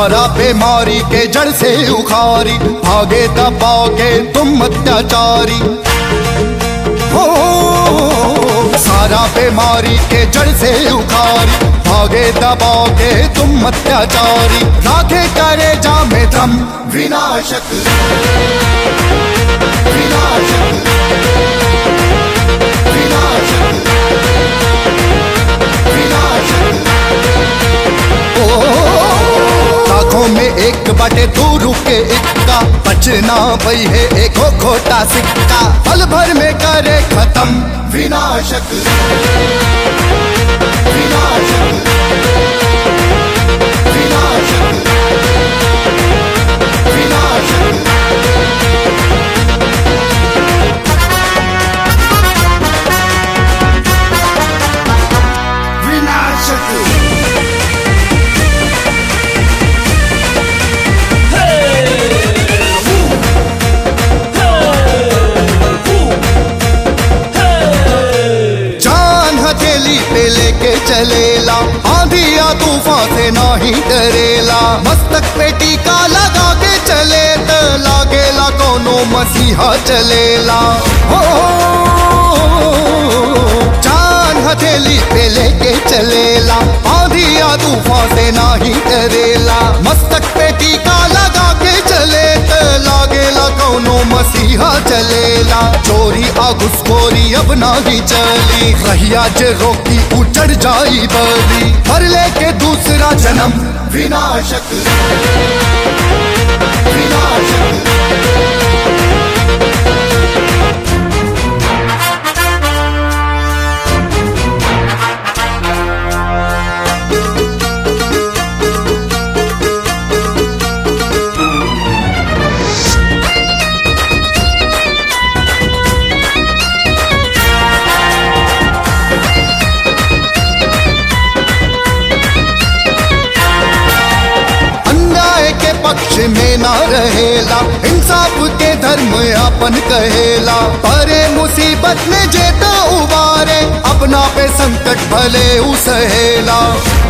सारा बीमारी के जड़ से उखारी भागे दबाओ के तुम अत्याचारी हो सारा बीमारी के जड़ से उखारी भागे दबाओ के तुम अत्याचारी राखे करे जा में दम विनाशक विनाशक विनाशक विनाशक लाखों में एक बटे दो रुके इक्का बचना भई है एक खोटा सिक्का पल भर में करे खत्म विनाशक विनाशक विनाशक विनाशक विनाशक जान हथेली पे लेके चलेला आंधी या तूफान से नाही डरेला मस्तक पे टीका लगा के चले त लागेला कोनो मसीहा चलेला हो जान हथेली पे लेके चलेला आंधी या तूफान से नाही डरेला मस्तक पे टीका लगा के चले त लागेला कोनो मसीहा चलेला चोरी आ घुसखोरी अब नाही चली रहिया जे रोकी उचड़ जाई बली पर लेके दूसरा जन्म विनाशक विनाशक अन्याय के पक्ष में ना रहेला इंसाफ के धर्म अपन कहेला परे मुसीबत में जेता उबारे अपना पे संकट भले उसहेला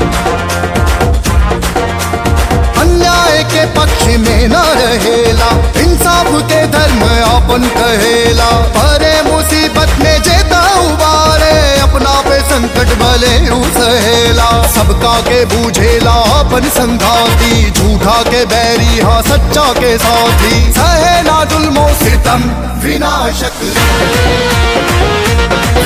अन्याय के पक्ष में न रहेला इंसाफ के धर्म अपन कहेला परे मुसीबत में जेता उबारे अपना पे संकट भले सहेला सबका के बूझेला अपन संघाती झूठा के बैरी हाँ सच्चा के साथी सहेला जुल्मो सितम विनाशक